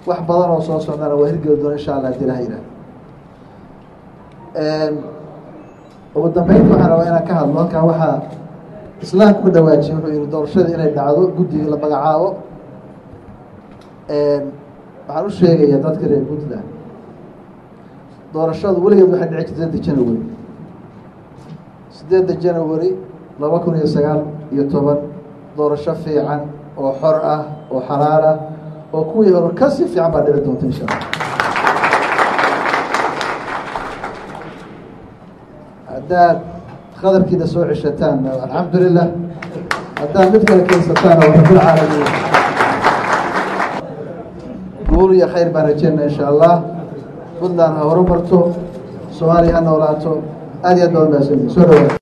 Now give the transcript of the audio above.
wax badan oo soo socdana waa hirgeli doona insha allah hadii ilaha yihah ugu dambeynta waxaan rabaa inaan ka hadlo halkan waxaa islaamka ku dhawaajiyay wuxuu yihi doorashadii inay dhacdo guddigii la magacaabo waxaan u sheegayaa dadka reer puntland doorashadu weligeed waxay dhici jirta sideedda january sideedda january laba kun iyo sagaal iyo toban doorasho fiican oo xor ah oo xalaal ah oo kuwii hore kasii fiican baa dhici doonta insha allah haddaad qadarkiina soo ceshataan alxamdulilah haddaad mid kale keensataan waa rabbilcaalamiin guul iyo khayr baan rajeynaa insha allah puntland ha horumarto soomaaliya ha noolaato aad iyo aad baa umahadsantii soo dhawaad